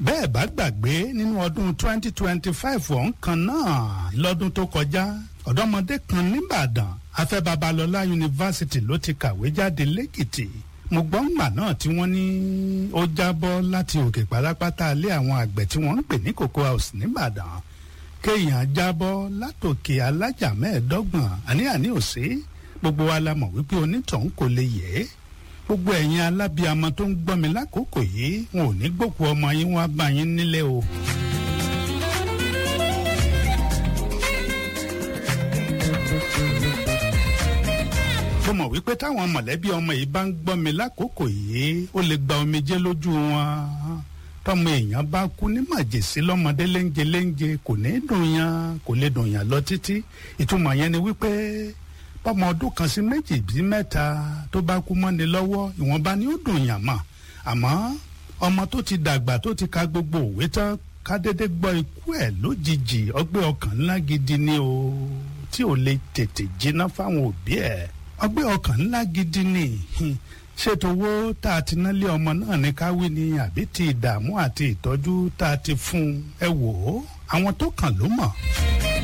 bẹ́ẹ̀ bá gbàgbé nínú ọdún 2025 ọ̀hún kan náà lọ́dún tó kọjá ọ̀dọ́mọdé kan nìbàdàn afẹ́ babalọ́lá yunifásitì ló ti kàwé jáde lẹ́kìtì mo gbọ́ ńgbà náà tí wọ́n ní ó jábọ́ láti òkè pátápátá ilé àwọn àgbẹ̀ tí wọ́n ń pè ní cocoa house nìbàdàn kéèyàn jábọ́ látòkè alájà mẹ́ẹ̀ẹ́dọ́gbọ̀n àní-àní òsè gbogbo wa la mọ̀ wípé onítọ̀hún kò lè yẹ ẹ́ gbogbo ẹ̀yin alábíamọ tó ń gbọ́ mi lákòókò yìí wọn ò ní gbòkú ọmọ yín wá bá yín nílé o. mo mọ̀ wípé táwọn mọ̀lẹ́bí ọmọ yìí bá ń gbọ́ mi lákòókò yìí ó lè gba omijé lójú wọn tọmọ èèyàn bá kú ní màjèsí lọ́mọdé léńjẹ léńjẹ kò ní dùn yàn kò lè dùn yàn lọ títí ìtumọ̀ yẹn ni wípé bọ́mọ ọdún kan sí méjì bí mẹ́ta tó bá kú mọ́ni lọ́wọ́ ìwọ̀nba ni ó dùn yàn mọ́ àmọ́ ọmọ tó ti dàgbà tó ti ka gbogbo òwe tán ká dédé gbọ́ ikú ẹ̀ lójijì ọgbẹ́ ọkàn ńlá gidi ni o tí ò lè tètè jiná fáwọn òbí ẹ̀ ọgbẹ́ ọkàn ńlá gidi ni ṣètò owó tá a ti ná lé ọmọ náà ní káwí ni àbí ti ìdààmú àti ìtọ́jú tá a ti fún ẹ wò ó àwọn tó kàn ló mọ̀.